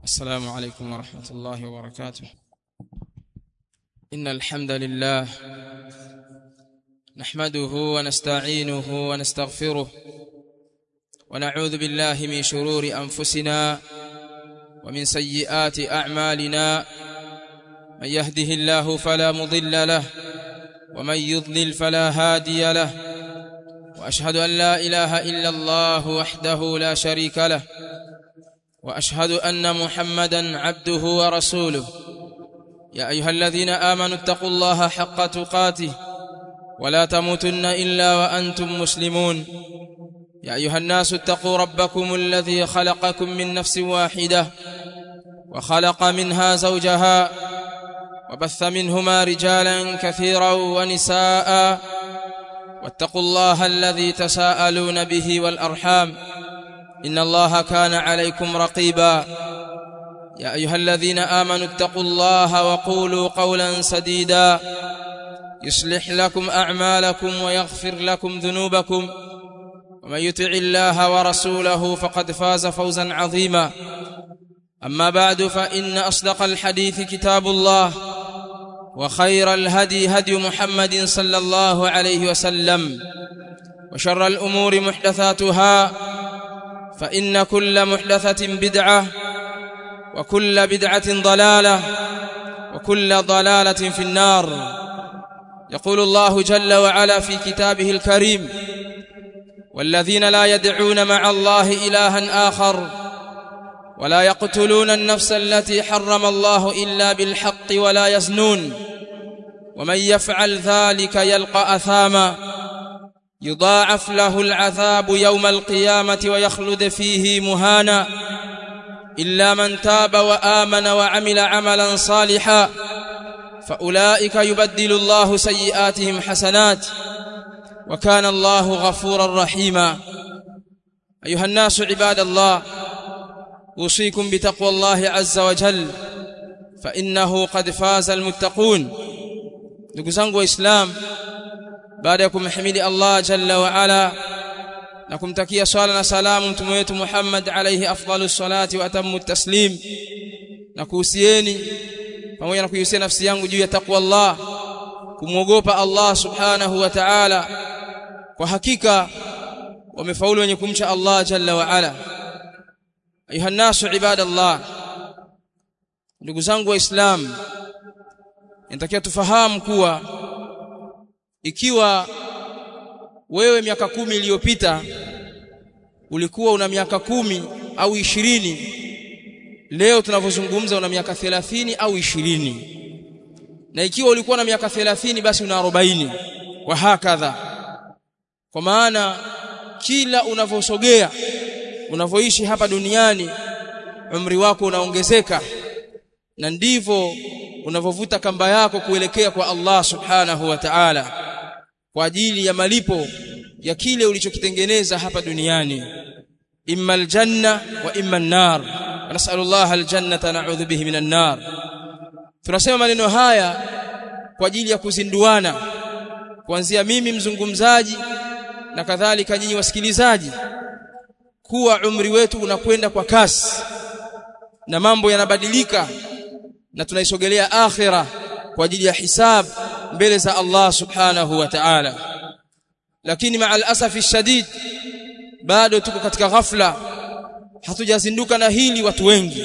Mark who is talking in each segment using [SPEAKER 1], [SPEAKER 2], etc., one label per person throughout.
[SPEAKER 1] السلام عليكم ورحمة الله وبركاته إن الحمد لله نحمده ونستعينه ونستغفره ونعوذ بالله من شرور أنفسنا ومن سيئات أعمالنا من يهده الله فلا مضل له ومن يضلل فلا هادي له وأشهد أن لا إله إلا الله وحده لا شريك له واشهد ان محمدا عبده ورسوله يا ايها الذين امنوا اتقوا الله حق تقاته ولا تموتن الا وانتم مسلمون يا ايها الناس اتقوا ربكم الذي خلقكم من نفس واحده وخلق منها زوجها وبث منهما رجالا كثيرا ونساء واتقوا الله الذي تساءلون به والارحام ان الله كان عليكم رقيبا يا ايها الذين امنوا اتقوا الله وقولوا قولا سديدا يصلح لكم اعمالكم ويغفر لكم ذنوبكم ومن يطع الله ورسوله فقد فاز فوزا عظيما اما بعد فان اصدق الحديث كتاب الله وخير الهدي هدي محمد صلى الله عليه وسلم وشر الامور محدثاتها فإن كل محدثة بدعة وكل بدعة ضلالة وكل ضلالة في النار يقول الله جل وعلا في كتابه الكريم والذين لا يدعون مع الله إلها آخر ولا يقتلون النفس التي حرم الله إلا بالحق ولا يزنون ومن يفعل ذلك يلقى أثاما يضاعف له العذاب يوم القيامة ويخلد فيه مهانا إلا من تاب وآمن وعمل عملا صالحا فأولئك يبدل الله سيئاتهم حسنات وكان الله غفورا رحيما أيها الناس عباد الله أوصيكم بتقوى الله عز وجل فإنه قد فاز المتقون نقول وإسلام baada ya kumhimidi Allah jalla wa ala na kumtakia swala na salamu mtume wetu Muhammad alayhi afdalus salati wa atammu taslim na kuhusieni pamoja na kuhusia nafsi yangu juu ya takwa Allah kumwogopa Allah subhanahu wa ta'ala kwa hakika wamefaulu wenye kumcha Allah jalla wa ala ayuha nasu ibadallah ndugu zangu waislamu inatakiwa tufahamu kuwa ikiwa wewe miaka kumi iliyopita ulikuwa una miaka kumi au ishirini leo tunavyozungumza una miaka thelathini au ishirini na ikiwa ulikuwa na miaka thelathini basi una arobaini wa hakadha kwa maana kila unavyosogea unavyoishi hapa duniani umri wako unaongezeka na ndivyo unavyovuta kamba yako kuelekea kwa Allah subhanahu wa ta'ala kwa ajili ya malipo ya kile ulichokitengeneza hapa duniani imma aljanna wa imma an-nar nasallallahu aljannata na'udhu bihi minan nar tunasema maneno haya kwa ajili ya kuzinduana kuanzia mimi mzungumzaji na kadhalika nyinyi wasikilizaji kuwa umri wetu unakwenda kwa kasi na mambo yanabadilika na tunaisogelea akhira kwa ajili ya hisab mbele za Allah subhanahu wa ta'ala lakini maa alasafi shadid bado tuko katika ghafla hatujazinduka na hili watu wengi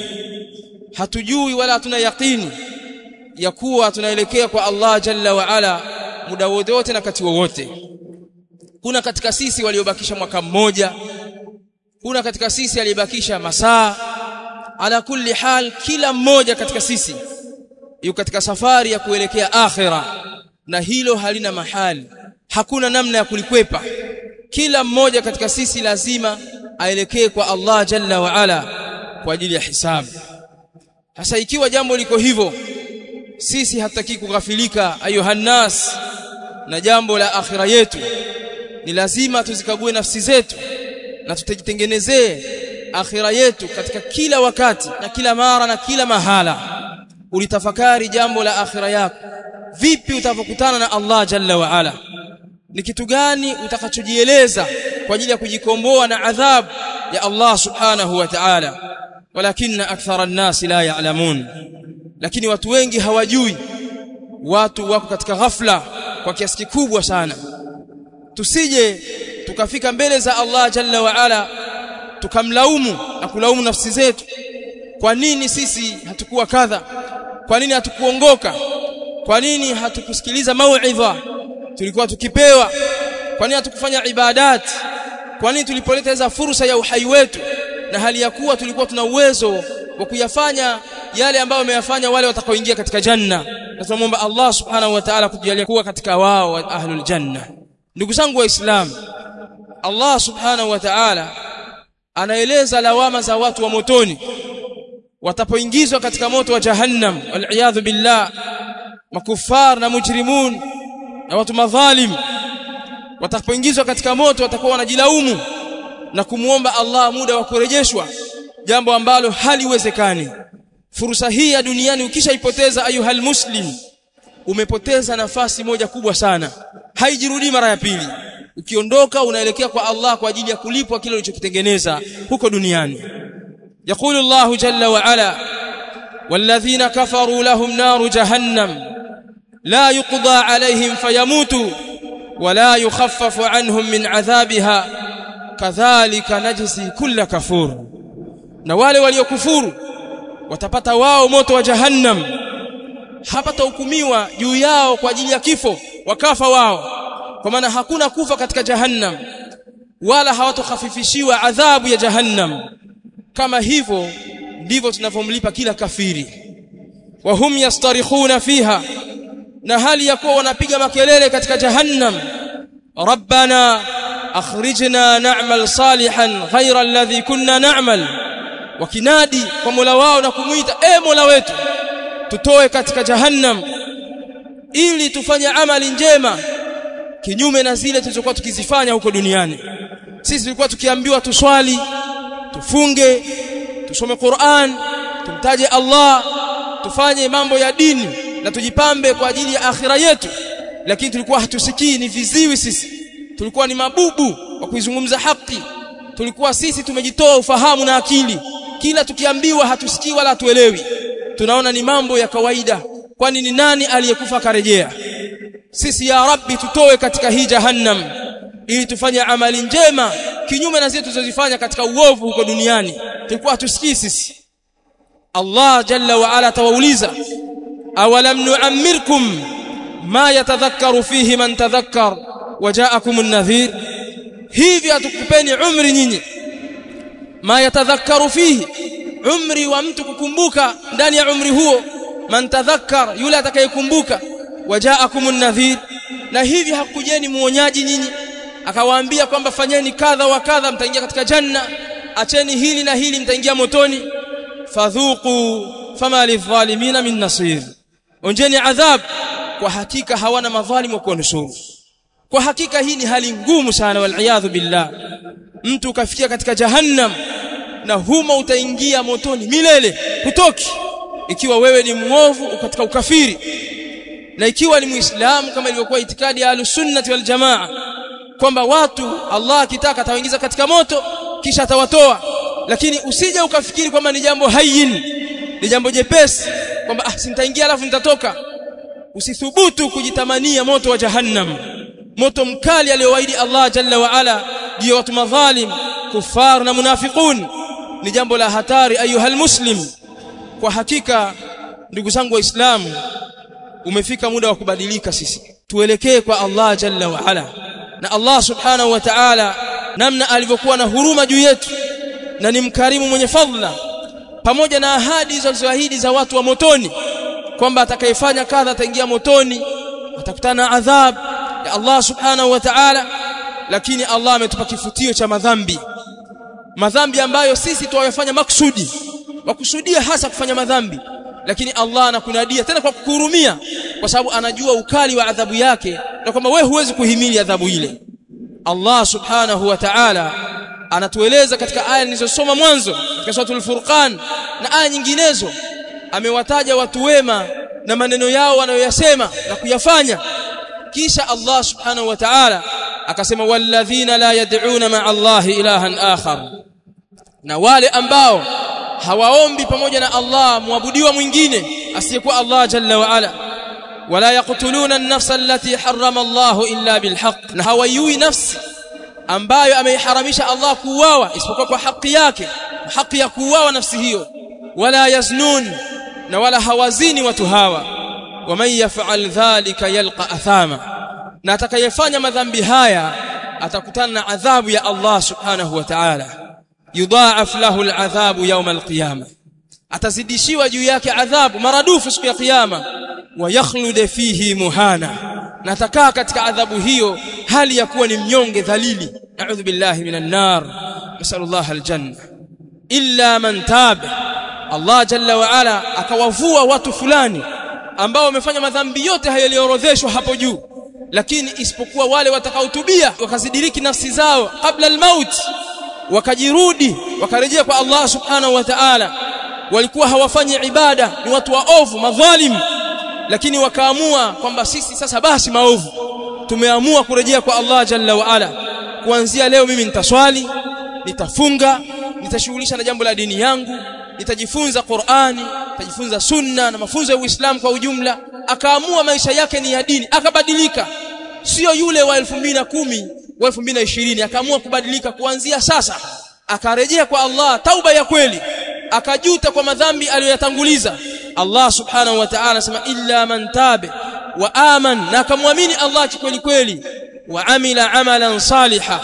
[SPEAKER 1] hatujui wala hatuna yaqini ya kuwa tunaelekea kwa Allah jalla wa ala muda wote na kati wowote kuna katika sisi waliobakisha mwaka mmoja kuna katika sisi aliyebakisha masaa ala kulli hal kila mmoja katika sisi yuko katika safari ya kuelekea akhira na hilo halina mahali hakuna namna ya kulikwepa kila mmoja katika sisi lazima aelekee kwa Allah jalla wa ala kwa ajili ya hisabu sasa ikiwa jambo liko hivyo sisi hataki kughafilika ayuhannas na jambo la akhira yetu ni lazima tuzikague nafsi zetu na tutajitengenezee akhira yetu katika kila wakati na kila mara na kila mahala ulitafakari jambo la akhira yako vipi utavokutana na Allah jalla wa ala ni kitu gani utakachojieleza kwa ajili ya kujikomboa na adhabu ya Allah subhanahu wa ta'ala walakinna akthara an-nas la ya'lamun lakini watu wengi hawajui watu wako katika ghafla kwa kiasi kikubwa sana tusije tukafika mbele za Allah jalla wa ala tukamlaumu na kulaumu nafsi zetu kwa nini sisi hatukuwa kadha kwa nini hatukuongoka kwa nini hatukusikiliza mauidha tulikuwa tukipewa kwa nini hatukufanya ibadat kwa nini tulipoleta hizo fursa ya uhai wetu na hali ya kuwa tulikuwa tuna uwezo wa kuyafanya yale ambayo wameyafanya wale watakaoingia katika janna na tunamwomba Allah subhanahu wa ta'ala kutujalia kuwa katika wao wa ahlul janna ndugu zangu waislamu Allah subhanahu wa ta'ala anaeleza lawama za watu wa motoni watapoingizwa katika moto wa jahannam wal billah makufar na mujrimun na watu madhalim watakapoingizwa katika moto watakuwa wanajilaumu na kumuomba Allah muda wa kurejeshwa jambo ambalo haliwezekani fursa hii ya duniani ukishaipoteza ayuhal muslim umepoteza nafasi moja kubwa sana haijirudi mara ya pili ukiondoka unaelekea kwa Allah kwa ajili ya kulipwa kile ulichokitengeneza huko duniani يقول الله جل وعلا والذين كفروا لهم نار جهنم لا يقضى عليهم فيموتوا ولا يخفف عنهم من عذابها كذلك نجزي كل كفور na wale waliokufuru watapata wao moto wa jahannam hapatahukumiwa juu yao kwa ajili ya kifo wakafa wao kwa maana hakuna kufa katika jahannam wala hawatokhafifishiwa adhabu ya jahannam kama hivyo ndivyo tunavyomlipa kila kafiri wa hum yastarikhuna fiha na hali ya kuwa wanapiga makelele katika jahannam rabbana akhrijna na'mal salihan ghayra alladhi kunna na'mal wakinadi kwa Mola wao na kumuita e Mola wetu tutoe katika jahannam ili tufanye amali njema kinyume na zile tulizokuwa tukizifanya huko duniani sisi tulikuwa tukiambiwa tuswali tufunge tusome Qur'an tumtaje Allah tufanye mambo ya dini na tujipambe kwa ajili ya akhira yetu lakini tulikuwa hatusikii ni viziwi sisi tulikuwa ni mabubu wa kuizungumza haki tulikuwa sisi tumejitoa ufahamu na akili kila tukiambiwa hatusikii wala hatuelewi tunaona ni mambo ya kawaida kwani ni nani aliyekufa karejea sisi ya rabbi tutoe katika hii jahannam ili tufanye amali njema kinyume na zile tulizozifanya katika uovu huko duniani tulikuwa hatusikii sisi Allah jalla wa ala tawauliza awalam nu'ammirkum ma yatadhakkaru fihi man tadhakkar wajaakum an-nadhir hivi hatukupeni umri nyinyi ma yatadhakkaru fihi umri wa mtu kukumbuka ndani ya umri huo man tadhakkar yule atakayekumbuka wajaakum an-nadhir na hivi hakujeni muonyaji nyinyi akawaambia kwamba fanyeni kadha wa kadha mtaingia katika janna acheni hili na hili mtaingia motoni fadhuqu fama lidhalimina min nasir onjeni adhab kwa hakika hawana madhalimu wa kuwanusuru kwa hakika hii ni hali ngumu sana wal billah mtu ukafikia katika jahannam na huma utaingia motoni milele hutoki ikiwa wewe ni muovu katika ukafiri na ikiwa ni muislamu kama ilivyokuwa itikadi ya ahlus-sunnah wal jamaa kwamba watu Allah akitaka atawaingiza katika moto kisha atawatoa lakini usije ukafikiri kwamba ni jambo hayyin ni jambo jepesi kwamba ah sintaingia alafu nitatoka usithubutu kujitamania moto wa jahannam moto mkali aliyowaahidi Allah jalla wa ala juu watu madhalim kufar na munafiqun ni jambo la hatari ayuhal muslim kwa hakika ndugu zangu waislamu umefika muda wa kubadilika sisi tuelekee kwa Allah jalla wa ala na Allah subhanahu wa ta'ala namna alivyokuwa na huruma juu yetu na ni mkarimu mwenye fadhila pamoja na ahadi zilizoahidi za watu wa motoni kwamba atakayefanya kadha ataingia motoni atakutana na adhab ya Allah subhanahu wa ta'ala lakini Allah ametupa kifutio cha madhambi madhambi ambayo sisi tuwayafanya maksudi wakusudia hasa kufanya madhambi lakini Allah anakunadia tena kwa kukuhurumia kwa sababu anajua ukali wa adhabu yake na kwamba wewe huwezi kuhimili adhabu ile Allah subhanahu wa ta'ala anatueleza katika aya nilizosoma mwanzo katika suratul furqan na aya nyinginezo amewataja watu wema na maneno yao wanayoyasema na kuyafanya kisha Allah subhanahu wa ta'ala akasema walladhina la yad'una ma'a Allah ilahan akhar na wale ambao hawaombi pamoja na Allah muabudiwa mwingine asiyekuwa Allah jalla wa ala wala yaqtuluna an-nafsa allati harrama Allah illa bilhaq na hawayui nafsi ambayo ameiharamisha Allah kuuawa isipokuwa kwa haki yake haki ya kuuawa nafsi hiyo wala yaznun na wala hawazini watu hawa waman yaf'al dhalika yalqa athama na atakayefanya madhambi haya atakutana na adhabu ya Allah subhanahu wa ta'ala yudha'af lahu al'adhabu yawm al-qiyamah atazidishiwa juu yake adhabu maradufu siku ya kiyama wa yakhlud fihi muhana na atakaa katika adhabu hiyo hali ya kuwa ni mnyonge dhalili na'udhu billahi minan nar nasallallahu aljanna illa man taba Allah jalla wa ala akawavua watu fulani ambao wamefanya madhambi yote hayo yaliyoorodheshwa hapo juu lakini isipokuwa wale watakaotubia wakazidiriki nafsi zao kabla almaut wakajirudi wakarejea kwa Allah subhanahu wa ta'ala walikuwa hawafanyi ibada ni watu waovu madhalim lakini wakaamua kwamba sisi sasa basi maovu tumeamua kurejea kwa Allah jalla wa ala kuanzia leo mimi nitaswali nitafunga nitashughulisha na jambo la dini yangu nitajifunza Qur'ani nitajifunza sunna na mafunzo ya Uislamu kwa ujumla akaamua maisha yake ni ya dini akabadilika sio yule wa 2010 wa 2020 akaamua kubadilika kuanzia sasa akarejea kwa Allah tauba ya kweli akajuta kwa madhambi aliyoyatanguliza Allah subhanahu wa ta'ala anasema illa man tabe wa aman na akamwamini Allah kweli kweli wa amila amalan saliha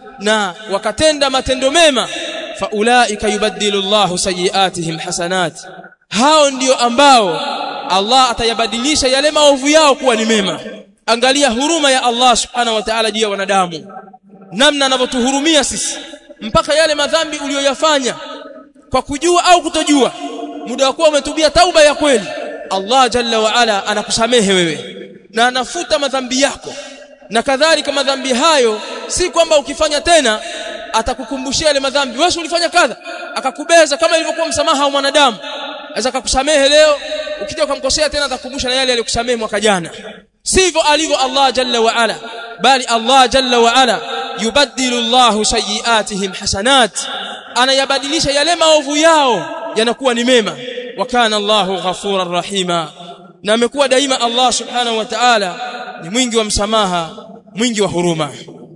[SPEAKER 1] na wakatenda matendo mema faulaika yubaddilu Allahu sayiatihim hasanat hao ndio ambao Allah atayabadilisha yale maovu yao kuwa ni mema angalia huruma ya Allah subhanahu wa ta'ala juu ya wanadamu namna anavyotuhurumia sisi mpaka yale madhambi uliyoyafanya kwa kujua au kutojua muda wa kuwa umetubia tauba ya kweli Allah jalla wa ala anakusamehe wewe na anafuta madhambi yako na kadhalika madhambi hayo si kwamba ukifanya tena atakukumbushia yale madhambi wewe ulifanya kadha akakubeza kama ilivyokuwa msamaha wa mwanadamu aweza akakusamehe leo ukija ukamkosea tena atakukumbusha na yale aliyokusamehe mwaka jana sivyo alivyo Allah jalla wa ala bali Allah jalla wa ala yubaddilu Allahu sayiatihim hasanat anayabadilisha yale maovu yao yanakuwa ni mema wa kana Allahu ghafurar rahima na amekuwa daima Allah subhanahu wa ta'ala ni mwingi wa msamaha mwingi wa huruma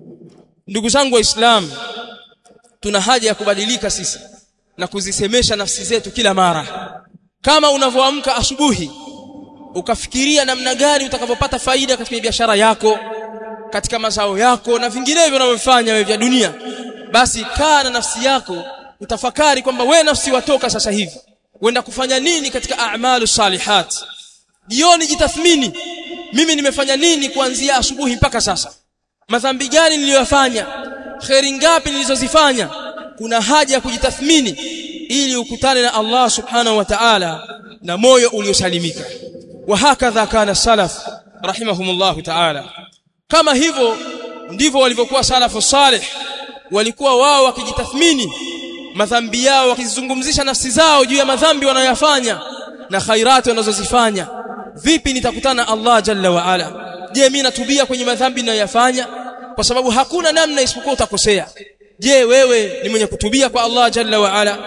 [SPEAKER 1] ndugu zangu waislamu tuna haja ya kubadilika sisi na kuzisemesha nafsi zetu kila mara kama unavyoamka asubuhi ukafikiria namna gani utakavyopata faida katika biashara yako katika mazao yako na vinginevyo unavyofanya wewe vya dunia basi kaa na nafsi yako utafakari kwamba we nafsi watoka sasa hivi uenda kufanya nini katika a'malu salihat jioni jitathmini mimi nimefanya nini kuanzia asubuhi mpaka sasa madhambi gani niliyofanya kheri ngapi nilizozifanya kuna haja ya kujitathmini ili ukutane na Allah subhanahu wa ta'ala na moyo uliosalimika wa hakadha kana salaf rahimahumullah ta'ala kama hivyo ndivyo walivyokuwa salafu salih walikuwa wao wakijitathmini madhambi yao wakizungumzisha nafsi zao juu ya madhambi wanayoyafanya na khairati wanazozifanya vipi nitakutana Allah jalla wa ala je mimi natubia kwenye madhambi ninayoyafanya kwa sababu hakuna namna isipokuwa utakosea je wewe ni mwenye kutubia kwa Allah jalla wa ala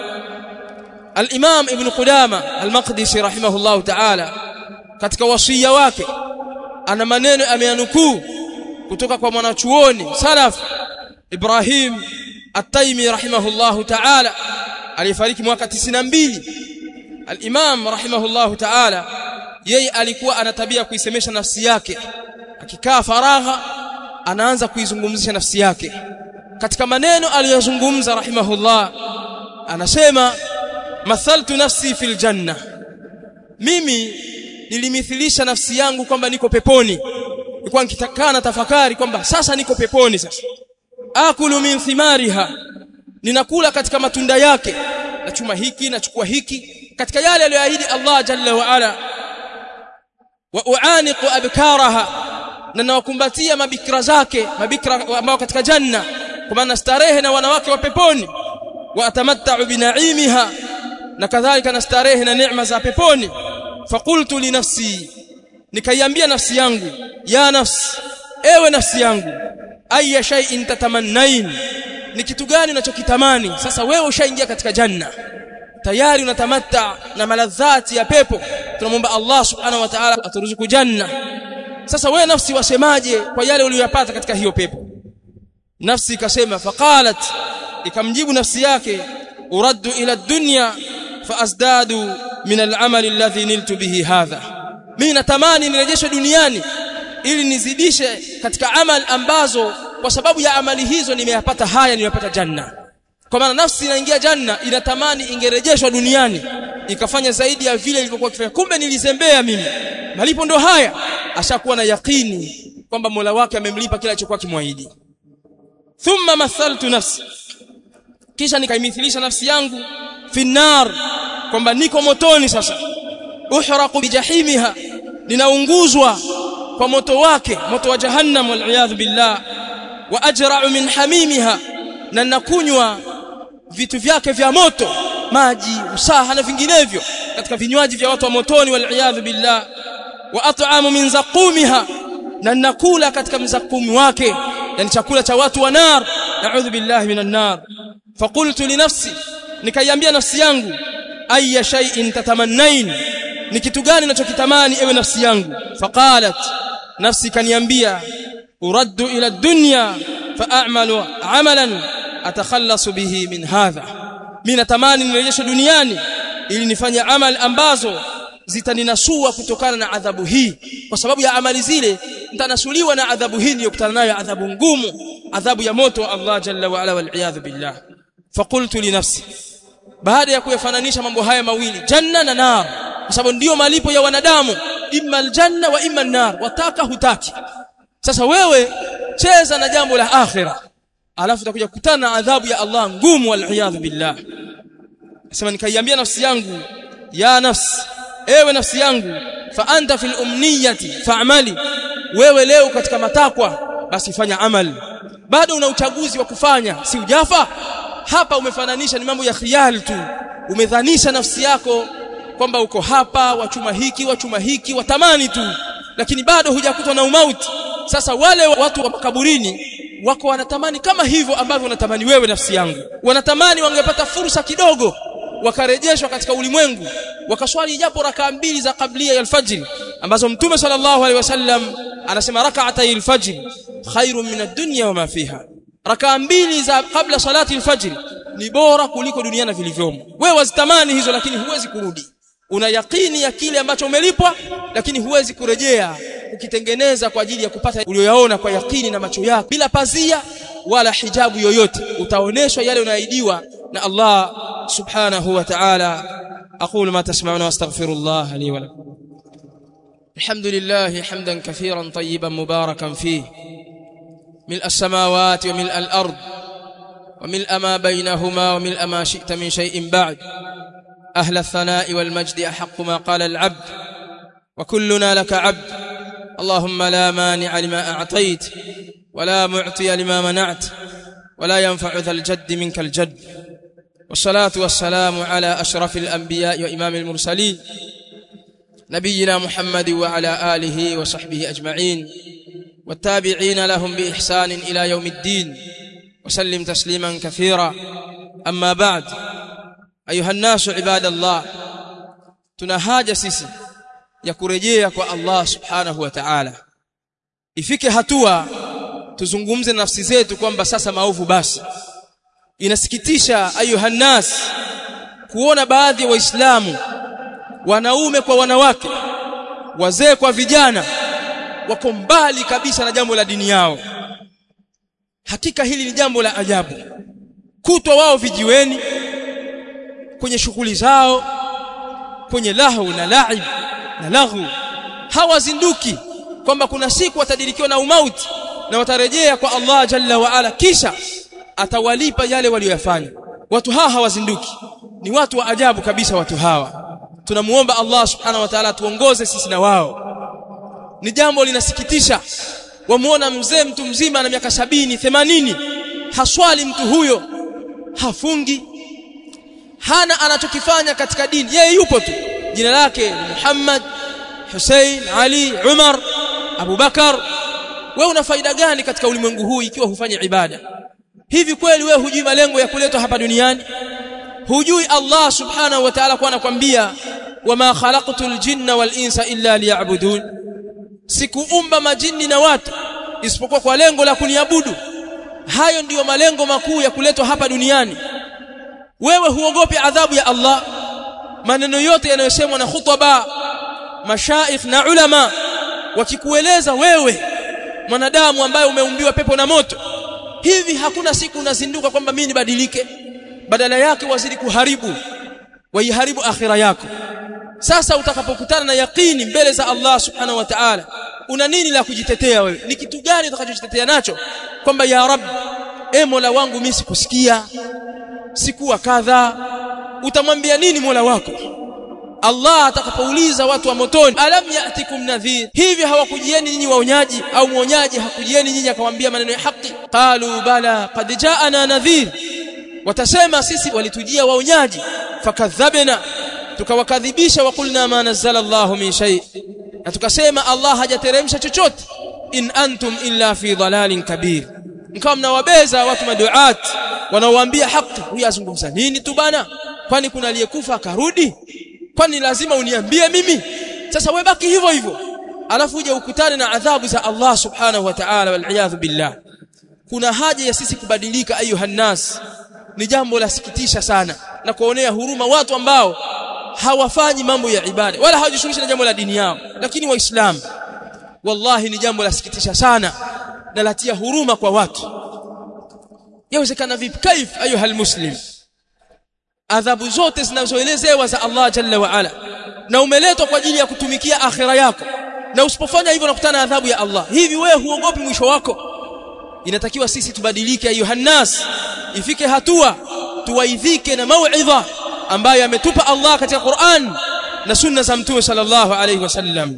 [SPEAKER 1] al-Imam Ibn Qudama al-Maqdisi rahimahullah ta'ala katika wasia wake ana maneno ameyanukuu kutoka kwa mwanachuoni salaf Ibrahim At-Taimi rahimahullah ta'ala aliyefariki mwaka 92 al-Imam rahimahullah ta'ala yeye alikuwa ana tabia kuisemesha nafsi yake akikaa faragha anaanza kuizungumzisha nafsi yake katika maneno aliyozungumza rahimahullah anasema mathaltu nafsi fil janna mimi nilimithilisha nafsi yangu kwamba niko peponi nilikuwa nikitakaa na tafakari kwamba sasa niko peponi sasa akulu min thimariha ninakula katika matunda yake nachuma hiki nachukua hiki katika yale aliyoahidi Allah jalla wa ala wa uaniqu abkaraha na nawakumbatia mabikra zake mabikra ambao katika janna kwa maana starehe na wanawake wa peponi wa atamatta'u binaimiha na kadhalika na starehe na neema za peponi faqultu li nafsi nikaiambia nafsi yangu ya nafsi ewe nafsi yangu aya shay'in tatamannain ni kitu gani unachokitamani sasa wewe ushaingia katika janna tayari unatamatta na maladhati ya pepo tunamwomba Allah subhanahu wa ta'ala aturuzuku janna sasa wewe nafsi wasemaje kwa yale uliyopata katika hiyo pepo nafsi ikasema faqalat ikamjibu nafsi yake uraddu ila dunya faazdadu min al'amali alladhi niltu bihi hadha mimi natamani nirejeshwe duniani ili nizidishe katika amal ambazo kwa sababu ya amali hizo nimeyapata haya nimeyapata janna kwa maana nafsi inaingia janna inatamani ingerejeshwa duniani ikafanya zaidi ya vile ilivyokuwa kifanya kumbe nilizembea mimi malipo ndo haya ashakuwa na yakini kwamba Mola wake amemlipa kila alichokuwa kimwahidi thumma mathaltu nafsi kisha nikaimithilisha nafsi yangu finnar kwamba niko motoni sasa uhraqu bijahimiha ninaunguzwa kwa moto wake moto wa jahannam wal billah wa ajra'u min hamimiha na nakunywa vitu vyake vya moto maji usaha na vinginevyo katika vinywaji vya watu wa motoni wal billah wa at'amu min zaqumiha na nakula katika mzakumi wake yani chakula cha watu wa nar na'udhu billahi minan nar faqultu li nafsi nikaiambia nafsi yangu ayya shay'in tatamannain ni kitu gani unachokitamani ewe nafsi yangu faqalat nafsi kaniambia uraddu ila dunya fa'amalu amalan atakhallasu bihi min hadha mimi natamani nirejeshwe duniani ili nifanye amal ambazo zitaninasua kutokana na adhabu hii kwa sababu ya amali zile nitanasuliwa na adhabu hii niliyokutana nayo adhabu ngumu adhabu ya moto wa Allah jalla wa ala wal billah faqultu li nafsi baada ya kuyafananisha mambo haya mawili janna na nar kwa sababu ndiyo malipo ya wanadamu imma aljanna wa imma an-nar wataka hutaki sasa wewe cheza na jambo la akhira alafu utakuja kukutana na adhabu ya Allah ngumu wal billah sema nikaiambia nafsi yangu ya nafsi ewe nafsi yangu fa anta fil umniyati fa'mali wewe leo katika matakwa basi fanya amali bado una uchaguzi wa kufanya si ujafa hapa umefananisha ni mambo ya khiyal tu umedhanisha nafsi yako kwamba uko hapa wachuma hiki wachuma hiki watamani tu lakini bado hujakutwa na umauti sasa wale watu wa makaburini wako wanatamani kama hivyo ambavyo wanatamani wewe nafsi yangu wanatamani wangepata fursa kidogo wakarejeshwa katika ulimwengu wakaswali japo rakaa mbili za kablia ya alfajr ambazo mtume sallallahu alaihi wasallam anasema rak'atay alfajr khairun min ad-dunya wa ma fiha rakaa mbili za kabla salati alfajr ni bora kuliko dunia na vilivyomo wewe wazitamani hizo lakini huwezi kurudi una yakini ya kile ambacho umelipwa lakini huwezi kurejea ukitengeneza kwa ajili ya kupata ulioyaona kwa yakini na macho yako bila pazia wala hijabu yoyote utaoneshwa yale unayoahidiwa na Allah subhanahu wa ta'ala aqulu ma tasma'una wastaghfirullah li wa lakum الحمد لله حمدا كثيرا طيبا مباركا فيه ملء السماوات وملء الأرض وملء ما بينهما وملء ما شئت من شيء بعد أهل الثناء والمجد أحق ما قال العبد وكلنا لك عبد اللهم لا مانع لما أعطيت ولا معطي لما منعت ولا ينفع ذا الجد منك الجد والصلاة والسلام على أشرف الأنبياء وإمام المرسلين نبينا محمد وعلى آله وصحبه أجمعين والتابعين لهم بإحسان إلى يوم الدين وسلم تسليما كثيرا أما بعد أيها الناس عباد الله tunahaja sisi ya kurejea kwa Allah subhanahu wa ta'ala ifike hatua tuzungumze nafsi zetu kwamba sasa maovu basi inasikitisha ayuhannas kuona baadhi ya wa waislamu wanaume kwa wanawake wazee kwa vijana wako mbali kabisa na jambo la dini yao hakika hili ni jambo la ajabu kutwa wao vijiweni kwenye shughuli zao kwenye lahu na laib na lahu hawazinduki kwamba kuna siku watadirikiwa na umauti na watarejea kwa Allah jalla wa ala kisha atawalipa yale waliyofanya watu hawa hawazinduki ni watu wa ajabu kabisa watu hawa tunamuomba Allah subhanahu wa ta'ala tuongoze sisi na wao ni jambo linasikitisha wamuona mzee mtu mzima na miaka sabini themanini haswali mtu huyo hafungi hana anachokifanya katika dini yeye yupo tu jina lake ni Muhammad Hussein Ali Umar Abu Bakar wewe una faida gani katika ulimwengu huu ikiwa hufanya ibada hivi kweli wewe hujui malengo ya kuletwa hapa duniani hujui Allah subhanahu wa ta'ala kwa anakwambia wama khalaqtul jinna wal insa illa liya'budun sikuumba majini na watu isipokuwa kwa lengo la kuniabudu hayo ndiyo malengo makuu ya kuletwa hapa duniani wewe huogopi adhabu ya Allah maneno yote yanayosemwa na khutaba mashaikh na ulama wakikueleza wewe mwanadamu ambaye umeumbiwa pepo na moto hivi hakuna siku unazinduka kwamba mimi nibadilike badala yake wazidi kuharibu waiharibu akhira yako sasa utakapokutana na yaqini mbele za Allah subhanahu wa ta'ala una nini la kujitetea wewe ni kitu gani utakachojitetea nacho kwamba ya rab e mola wangu mimi sikusikia sikuwa kadha utamwambia nini mola wako Allah atakapouliza watu wa motoni alam yatikum nadhir hivi hawakujieni nyinyi waonyaji au mwonyaji hakujieni nyinyi akamwambia maneno ya haki qalu bala qad jaana nadhir watasema sisi walitujia waonyaji fakadhabna tukawakadhibisha wa kulna ma nazzala Allahu min shay na tukasema Allah hajateremsha chochote in antum illa fi dhalalin kabir mkawa mnawabeza watu maduat wanaowaambia haki huyu azungumza nini tu bana kwani kuna aliyekufa akarudi kwani lazima uniambie mimi sasa wewe baki hivyo hivyo alafu uje ukutane na adhabu za Allah subhanahu wa ta'ala wal billah kuna haja ya sisi kubadilika ayuhan nas ni jambo la sikitisha sana na kuonea huruma watu ambao hawafanyi mambo ya ibada wala hawajishughulishi na jambo la dini yao lakini waislamu wallahi ni jambo la sikitisha sana na latia huruma kwa watu yawezekana vipi kaif ayuha almuslim adhabu zote zinazoelezewa za Allah jalla wa ala na umeletwa kwa ajili ya kutumikia akhira yako na usipofanya hivyo unakutana na adhabu ya Allah hivi wewe huogopi mwisho wako inatakiwa sisi tubadilike ayuha nas ifike hatua tuwaidhike na mauidha ambayo ametupa Allah katika Qur'an na sunna za mtume sallallahu alayhi wasallam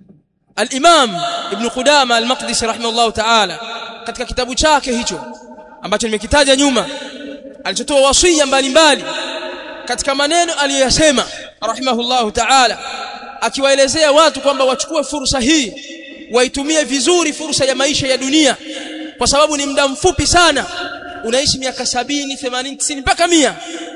[SPEAKER 1] al-Imam Ibn Qudama al-Maqdisi rahimahullah ta'ala katika kitabu chake hicho ambacho nimekitaja nyuma alichotoa wasia mbalimbali katika maneno aliyoyasema rahimahullah ta'ala akiwaelezea watu kwamba wachukue fursa hii waitumie vizuri fursa ya maisha ya dunia kwa sababu ni muda mfupi sana unaishi miaka sabini, 80, 90 mpaka mia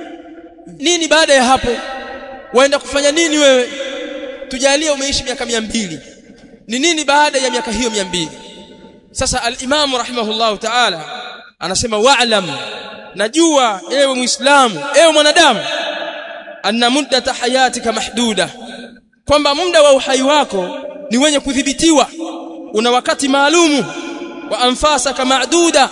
[SPEAKER 1] nini baada ya hapo waenda kufanya nini wewe tujalie umeishi miaka mia mbili ni nini baada ya miaka hiyo mia mbili sasa al-Imam rahimahullahu ta'ala anasema wa'lam najua ewe muislamu ewe mwanadamu anna muddata hayatika mahduda kwamba muda wa uhai wako ni wenye kudhibitiwa una wakati maalumu wa anfasaka ma'duda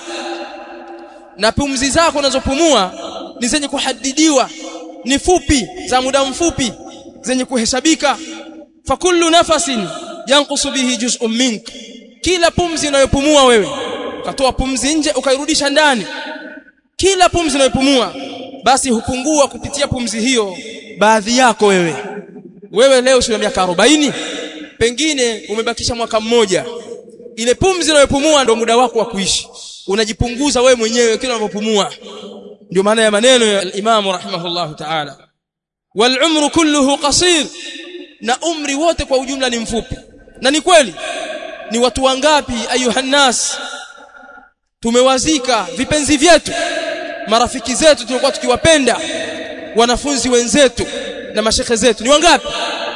[SPEAKER 1] na pumzi zako unazopumua ni zenye kuhadidiwa ni fupi za muda mfupi zenye kuhesabika fa kullu nafasin yanqusu bihi juz'un mink kila pumzi unayopumua wewe ukatoa pumzi nje ukairudisha ndani kila pumzi unayopumua basi hupungua kupitia pumzi hiyo baadhi yako wewe wewe leo sio miaka 40 pengine umebakisha mwaka mmoja ile pumzi unayopumua ndio muda wako wa kuishi unajipunguza wewe mwenyewe kila unapopumua ndio maana ya maneno ya Imam rahimahullah ta'ala wal umru kulluhu qasir na umri wote kwa ujumla ni mfupi na ni kweli ni watu wangapi ayuhan nas tumewazika vipenzi vyetu marafiki zetu tulikuwa tukiwapenda wanafunzi wenzetu na mashekhe zetu ni wangapi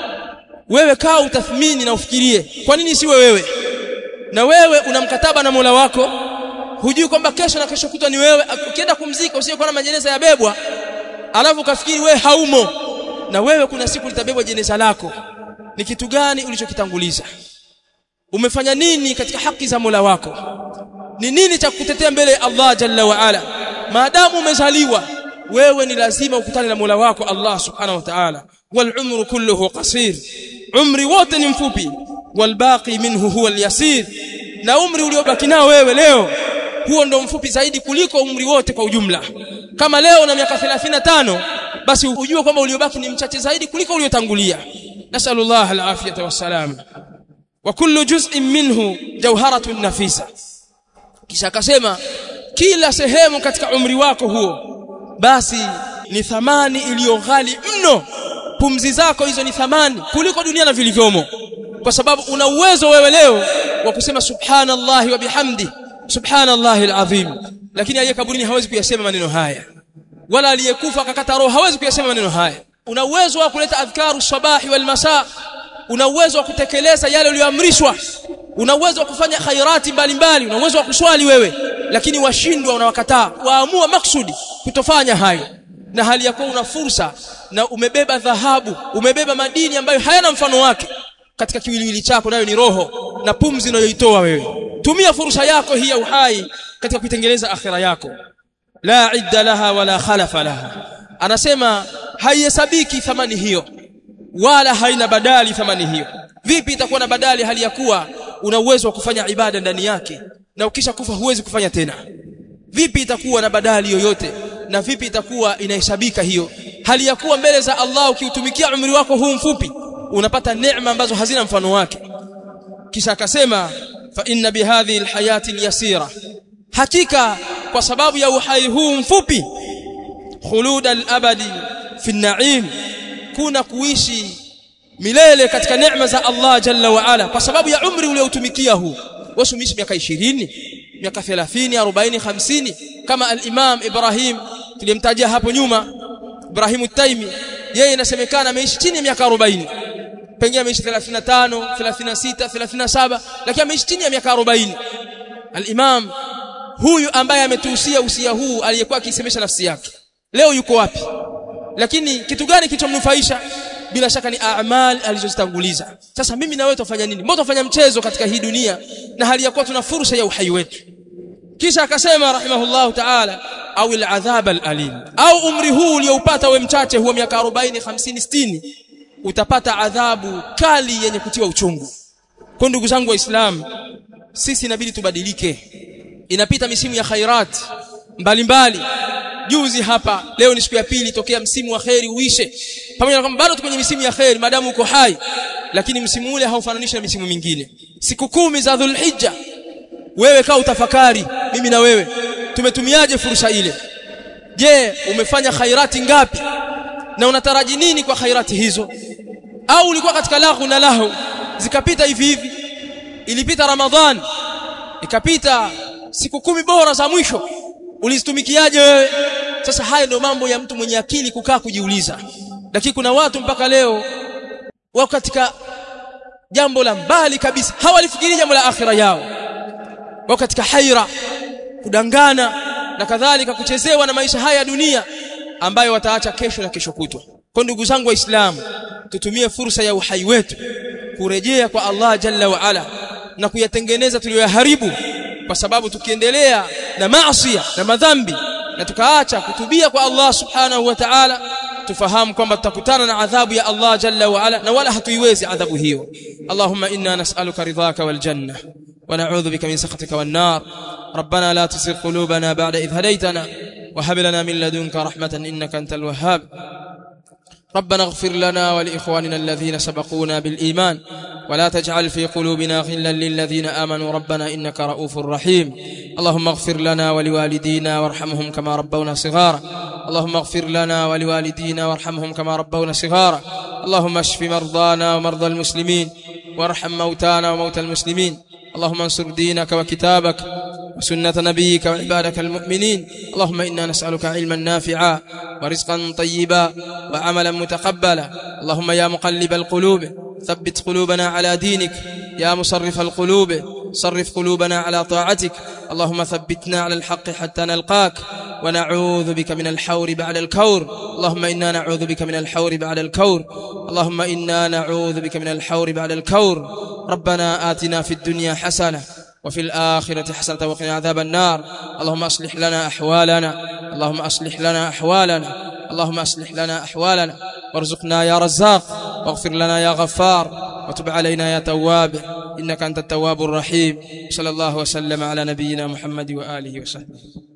[SPEAKER 1] wewe kaa utathmini na ufikirie kwa nini siwe wewe na wewe una mkataba na Mola wako hujui kwamba kesho na kesho kutwa ni wewe ukienda kumzika usije kuona majeneza yabebwa alafu ukafikiri wewe haumo na wewe kuna siku litabebwa jeneza lako ni kitu gani ulichokitanguliza umefanya nini katika haki za Mola wako ni nini cha kutetea mbele ya Allah jalla wa ala maadamu umezaliwa wewe ni lazima ukutane na Mola wako Allah subhanahu wa ta'ala wal umru kulluhu qasir umri wote ni mfupi wal baqi minhu huwa al yasir na umri uliobaki nao wewe leo huo ndo mfupi zaidi kuliko umri wote kwa ujumla kama leo una miaka 35 basi ujue kwamba uliobaki ni mchache zaidi kuliko uliotangulia nasallallahu alafiyata wassalam wa kullu juz'in minhu jawharatun nafisa kisha akasema kila sehemu katika umri wako huo basi ni thamani iliyo ghali mno pumzi zako hizo ni thamani kuliko dunia na vilivyomo kwa sababu una uwezo wewe leo wa kusema subhanallahi wa bihamdi subhanallahi alazim lakini aliye kaburini hawezi kuyasema maneno haya wala aliyekufa akakata roho hawezi kuyasema maneno haya una uwezo wa kuleta adhkaru sabahi wal masa una uwezo wa kutekeleza yale uliyoamrishwa una uwezo wa kufanya khairati mbalimbali una uwezo wa kuswali wewe lakini washindwa unawakataa waamua maksudi kutofanya hayo na hali ya kuwa una fursa na umebeba dhahabu umebeba madini ambayo hayana mfano wake katika kiwiliwili chako nayo ni roho na pumzi unayoitoa wewe tumia fursa yako hii ya uhai katika kuitengeneza akhira yako la idda laha wala khalafa laha anasema haihesabiki thamani hiyo wala haina badali thamani hiyo vipi itakuwa na badali hali ya kuwa una uwezo wa kufanya ibada ndani yake na ukisha kufa huwezi kufanya tena vipi itakuwa na badali yoyote na vipi itakuwa inahesabika hiyo hali ya kuwa mbele za Allah ukiutumikia umri wako huu mfupi unapata neema ambazo hazina mfano wake kisha akasema fa inna bihadhihi alhayati alyasira hakika kwa sababu ya uhai huu mfupi khulud alabadi fi naim kuna kuishi milele katika neema za Allah jalla wa ala kwa sababu ya umri uliotumikia huu wasumishi miaka 20 miaka 30 40 50 kama al-Imam Ibrahim tulimtajia hapo nyuma Ibrahim Taimi yeye inasemekana ameishi chini ya miaka 40 pengine ameishi 35 36 37 lakini ameishi chini ya miaka 40 al-Imam huyu ambaye ametuhusia usia huu aliyekuwa akisemesha nafsi yake leo yuko wapi lakini kitu gani kilichomnufaisha bila shaka ni a'mal alizozitanguliza sasa mimi na wewe tufanya nini mbona tufanya mchezo katika hii dunia na hali ya kuwa tuna fursa ya uhai wetu kisha akasema rahimahullah ta'ala au al'adhab al'alim au umri huu ulioupata we mchache huwa miaka 40 50 60 utapata adhabu kali yenye kutiwa uchungu kwa ndugu zangu waislamu sisi inabidi tubadilike inapita misimu ya khairat mbalimbali juzi hapa leo ni siku ya pili tokea msimu wa khairi uishe pamoja na kwamba bado tuko kwenye misimu ya khairi maadamu uko hai lakini msimu ule haufananishi na misimu mingine siku kumi za dhulhijja wewe kaa utafakari mimi na wewe tumetumiaje fursa ile je umefanya khairati ngapi na unataraji nini kwa khairati hizo au ulikuwa katika lahu na lahu zikapita hivi hivi ilipita ramadhan ikapita siku kumi bora za mwisho ulizitumikiaje wewe sasa haya ndio mambo ya mtu mwenye akili kukaa kujiuliza lakini kuna watu mpaka leo wako katika jambo la mbali kabisa hawalifikiri jambo la akhira yao wako katika haira kudangana na kadhalika kuchezewa na maisha haya ya dunia ambayo wataacha kesho na kesho kutwa kwa ndugu zangu waislamu tutumie fursa ya uhai wetu kurejea kwa Allah jalla wa ala na kuyatengeneza tuliyoharibu kwa sababu tukiendelea na maasi na madhambi na tukaacha kutubia kwa Allah subhanahu wa ta'ala tufahamu kwamba tutakutana na adhabu ya Allah jalla wa ala na wala hatuiwezi adhabu hiyo Allahumma inna nas'aluka ridhaka wal janna wa na'udhu bika min sakhatika wan nar ربنا لا تزغ قلوبنا بعد إذ هديتنا وهب لنا من لدنك رحمة إنك أنت الوهاب ربنا اغفر لنا ولإخواننا الذين سبقونا بالإيمان ولا تجعل في قلوبنا غلا للذين آمنوا ربنا إنك رؤوف رحيم اللهم اغفر لنا ولوالدينا وارحمهم كما ربونا صغارا اللهم اغفر لنا ولوالدينا وارحمهم كما ربونا صغارا اللهم اشف مرضانا ومرضى المسلمين وارحم موتانا وموتى المسلمين اللهم انصر دينك وكتابك وسنة نبيك وعبادك المؤمنين اللهم إنا نسألك علما نافعا ورزقا طيبا وعملا متقبلا اللهم يا مقلب القلوب ثبت قلوبنا على دينك يا مصرف القلوب صرف قلوبنا على طاعتك اللهم ثبتنا على الحق حتى نلقاك ونعوذ بك من الحور بعد الكور اللهم إنا نعوذ بك من الحور بعد الكور اللهم إنا نعوذ بك من الحور بعد الكور ربنا آتنا في الدنيا حسنة وفي الآخرة حسنة وقنا عذاب النار اللهم أصلح لنا أحوالنا اللهم أصلح لنا أحوالنا اللهم أصلح لنا أحوالنا وارزقنا يا رزاق واغفر لنا يا غفار وتب علينا يا تواب إنك أنت التواب الرحيم صلى الله وسلم على نبينا محمد وآله وصحبه